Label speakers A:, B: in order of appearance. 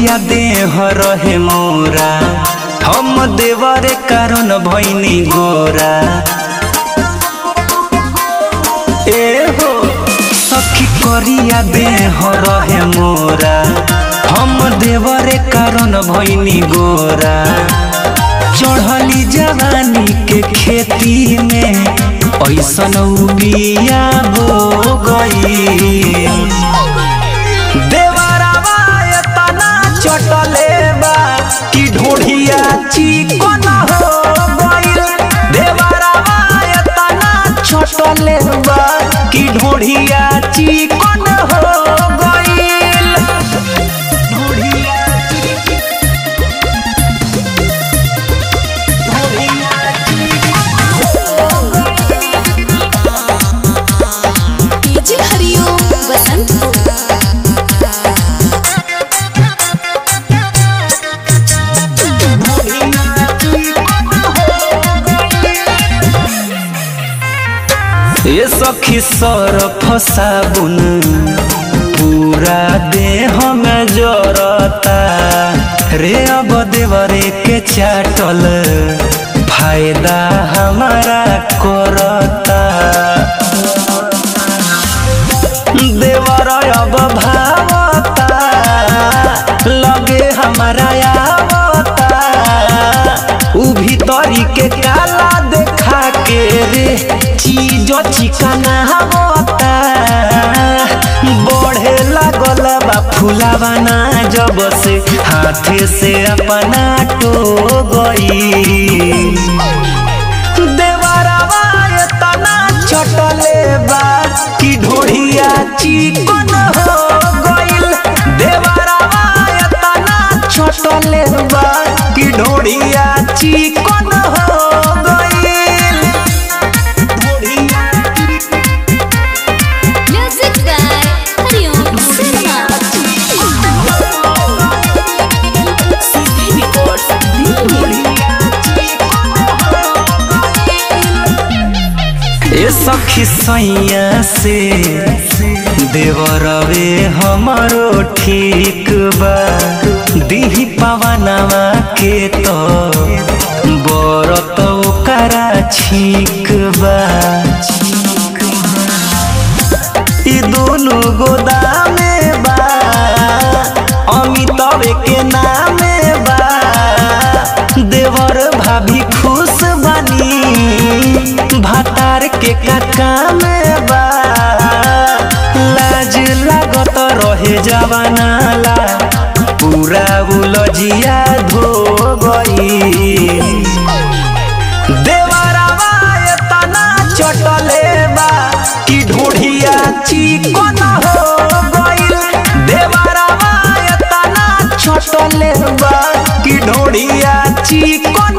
A: करिया देह रहे मोरा हम देवरे कारण भैनी गोरा ए हो सखी करिया देह रहे मोरा हम देवरे कारण भैनी गोरा चढ़ली जवानी के खेती में ऐसन बिया बो गई देवरावा एतना चटले बा कि ढोढ़िया चिकन हो गइल देवरावा एतना चटले बा कि ढोढ़िया चिकन हो गइल ढोढ़िया
B: डीजे हरिओम बसंतपुर
A: ये सखी सरफ साबुन पूरा देह में जरता रे अब देवरे के चाटल फायदा हमारा करता देवर अब भावता लगे हमारा आवता उ भीतरी के काला देखा के रे चीज चिकना होता बढ़े लागल बा फुलावाना जब से हाथे से अपना टो गई देवरावा एतना चटले बा कि ढोढ़िया चिकन हो गइल देवरावा एतना चटले बा कि ढोढ़िया चिकन हो गइल ढोढ़िया
B: म्यूजिक बाय हरिओम सिनेमा
A: ए सखी सैया से देवरवे हमारो ठीक बा दीही पवनवा के तो बरत ओकरा छीक बा ई दोनों गोदामे बा अमिताभ के नामे बा देवर भाभी खुश बनी भातार के काका में बा लाज लागत रहे जवानाला पूरा उलझिया धो गई देवरावा एतना चटले बा कि ढोढ़िया चिकन हो गइल देवरावा एतना चटले बा कि ढोढ़िया चिकन